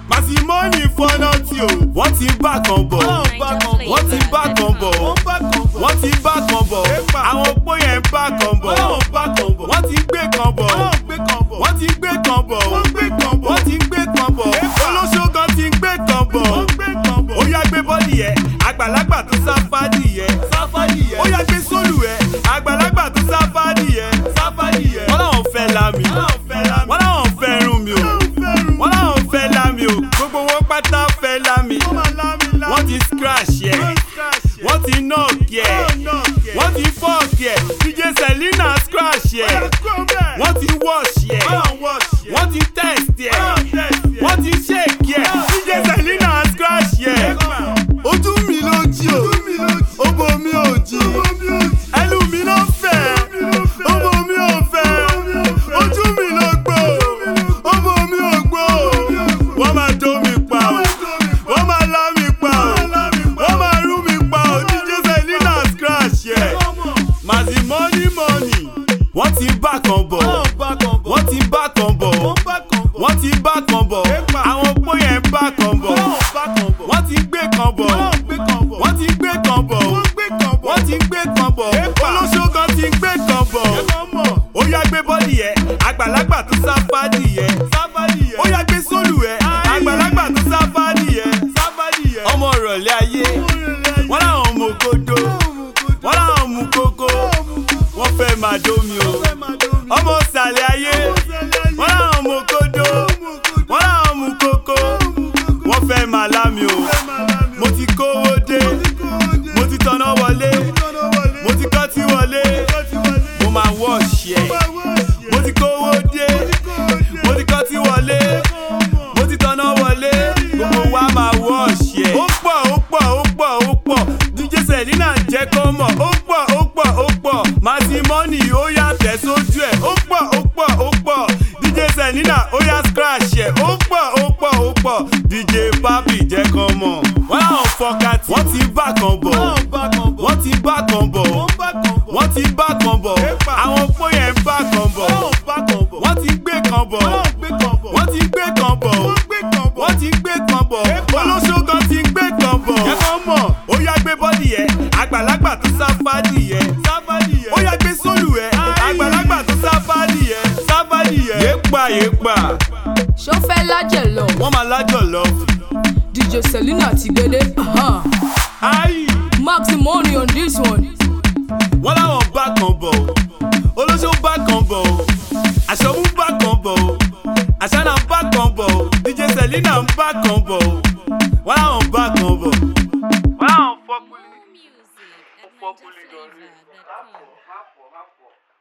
màsímọ́nì fọ́nà tí o wọ́n ti bá kan bọ̀ wọ́n ti bá kan bọ̀ wọ́n ti bá kan bọ̀ àwọn opó yẹn ń bá kan bọ̀ wọ́n ti gbé kan bọ̀ wọ́n ti gbé kan bọ̀ wọ́n ti gbé kan bọ̀ olóṣó kan ti gbé kan bọ̀ ó yá gbé bọ́ọ̀lì yẹ àgbàlagbà tó sáfádì yẹ ó yá gbé sólù yẹ àgbàlagbà tó sáfádì yẹ wọ́n làwọn fẹ́ lámì wọ́n làwọn fẹ́ rún mi o wọ́n làwọn fẹ́ lámì o gbogbo wọn pátá fẹ́ lámì wọ́n ti scratch yẹ wọ́n ti knock yẹ wọ́n ti fork yẹ dj selina scratch yẹ wọ́n ti wash yẹ wọ́n ti test yẹ wọ́n ti shake yẹ dj selina scratch yẹ ojú mi ló jí o obo mi ò jí ẹnu mi ló fẹ́ obo mi ò fẹ́ ojú mi ló gbó obo mi ò gbó wọ́n máa tó mi pa o wọ́n máa lá mi pa o wọ́n máa rú mi pa o dj selina scratch yẹ màsí mọ́ní mọ́ní wọ́n ti bá kan bọ̀ wọ́n ti bá kan bọ̀ wọ́n ti bá kan bọ̀ àwọn opó yẹn ń bá kan bọ̀ wọ́n ti gbé kan bọ̀ wọ́n ti gbé kan bọ̀ wọ́n ti gbé kan bọ̀ olóṣó kan ti gbé kan bọ̀ ó yá gbé bọ́ọ̀lì yẹ àgbàlagbà tó sáfádì yẹ ó yá gbé sólù yẹ àgbàlagbà tó sáfádì yẹ ọmọ ìrọ̀lẹ́ ayé wọ́n láwọn mú kodo wọ́n láwọn mú kókó wọ́n fẹ́ máa dómi o ọmọ ìsàlẹ̀ ayé wọ́n láwọn mú kodo wọ́n láwọn mú kókó wọ́n fẹ́ máa lámi o mo ti kówó dé mo ti tọ́nà wọlé mo ti kọ́ tí wọlé mo máa wọ́ọ̀ṣì ẹ̀ mo ti kówó dé mo ti kọ́ tí wọlé mo ti tọ́nà wọlé gbogbo wa máa wọ́ọ̀ṣì ẹ̀. ó pọ̀ ó pọ̀ ó pọ̀ ó pọ̀ dj selina jẹ́ kó mọ̀ ó pọ̀ ó pọ̀ ó pọ̀ masimoni ó yà tẹ̀ sójú ẹ̀ ó pọ̀ ó pọ̀ ó pọ̀ dj selina ó yà scratch ẹ̀ ó pọ̀ ó pọ̀ ó pọ̀ dj papi jẹ́ kó mọ̀ wọ́n láwọn fọkàtì wọ́n ti bá kan bọ̀ wọ́n ti bá kan bọ̀ wọ́n ti bá kan bọ̀ àwọn opó yẹn ń bá kan bọ̀ wọ́n ti gbé kan bọ̀ wọ́n ti gbé kan bọ̀ wọ́n ti gbé kan bọ̀ olóṣó kan ti gbé kan bọ̀ kẹ́kọ̀ọ́ mọ̀ ó yá gbé bọ́ọ̀lì yẹ àgbàlagbà tó sáfádì yẹ ó yá gbé sólù yẹ àgbàlagbà tó sáfádì yẹ sáfádì yẹ. yéèpà yéèpà ṣó fẹ́ lájẹ̀ lọ wọ́n máa lájọ̀ lọ. dj selina ti dédé uh-huh. ayi max money on this one. wọ́n láwọn bá kan bọ̀ olóṣó bá kan bọ̀ àṣọmú bá kan bọ̀ àṣànà bá kan bọ̀ dj selina ń bá kan bọ̀ wọ́n láwọn bá kan bọ̀. wọ́n láwọn fọ́kùlì. Music at NigerFlavor.com.